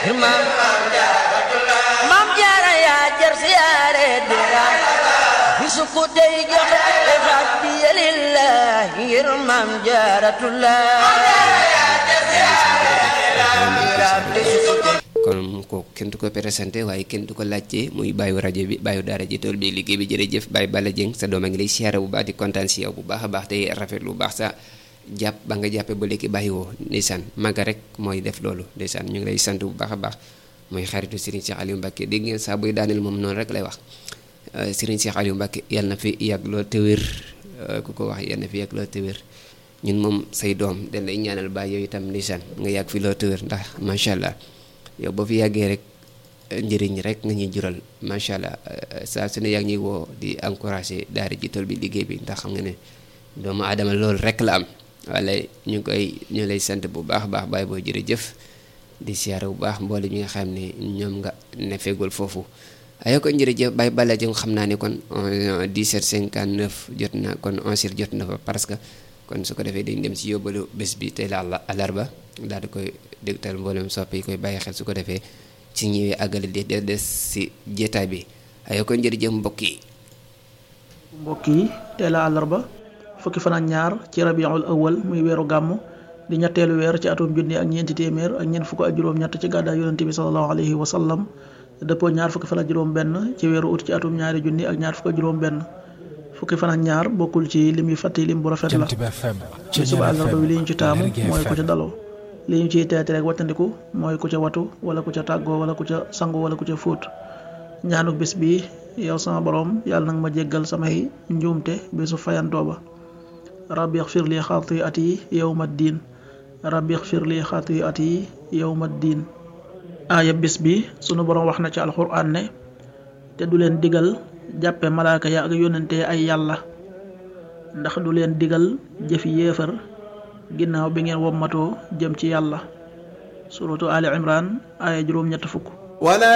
maam maam jaara yaa jar siyaare diraam bisu ko dey joxe hadiya lillahi ngir maam jaaratullah kon ko kenn du ko présenté waaye kenn du ko laajte muy bàyyi rajo bi bàyyi daara ji tool bi liggéey bi jërëjëf Baye Balla Dieng sa doom a ngi lay siyaare bu baax di kontaan si yow bu baax a baax tey rafet lu baax sa jàpp ba nga jàppee ba léegi bàyyi woo ndeysaan maga rek mooy def loolu ndeysaan ñu ngi lay sant bu baax a baax muy xaritu Serigne Cheikh Aliou Mbacke dégg ngeen saa buy daaneel moom noonu rek lay wax Serigne Cheikh Aliou Mbacke yàlla na fi yàgg lool te wér ku ko wax yàlla na fi yàgg lool te wér ñun moom say doom dañ lay ñaanal baay yow itam ndeysaan nga yàgg fi lool te wér ndax macha allah yow boo fi yàggee rek njëriñ rek nga ñuy jural macha allah saa su ne yaa ngi ñuy woo di encouragé daara ji tool bi liggéey bi ndax xam nga ne doomu aadama loolu rek la am wala ñu koy ñu lay sant bu baax a baax baay boo jërëjëf di siyaare bu baax mboole mi nga xam ne ñoom nga ne feegul foofu ayo ko jërëjëf Baye Balla Dieng xam naa ne kon 1759 jot na kon 11 jot na fa parce que kon su ko defee dañ dem ci yóbbalu bés bi tey la alarba daal di koy dégtal mboolem soppe yi koy bàyyi xel su ko defee ci ñëwee àggale di des si jeetaay bi ayo ko jërëjëf mbokk yi mbokk yi tey la àllarba fukki fan ak ñaar ci rabiul awal muy weeru gàmm di ñetteelu weer ci atum junni ak ñeenti téeméer ak ñeent fukk ak juróom-ñett ci gàddaay yonente bi salallahu alayhi wa sallam dëppoo ñaar fukki fan ak juróom benn ci weeru ut ci atum ñaari junni ak ñaar fukk ak juróom benn fukki fan ak ñaar bokkul ci lim yu fàtte lim bu rafet la ci suba àllarba bi li ñu ci taamu mooy ku ca daloo li ñu ciy teete rek wattandiku mooy ku ca watu wala ku ca tàggoo wala ku ca sangu wala ku ca fóot ñaanu bis bi yow sama borom yàlla nag ma jéggal samay njuumte bisu fayantoo ba rabbi xfir li xatiati yowma diin rabbi xfir li xatiati yowma diin aaya bis bi sunu borom wax na ci alxuraan ne te du leen digal jàppe malaaka ya ak yónnente ay yàlla ndax du leen digal jëfi yéefar ginnaaw bi ngeen wommatoo jëm ci yàlla suratu ali imran aaya juróom ñett fukk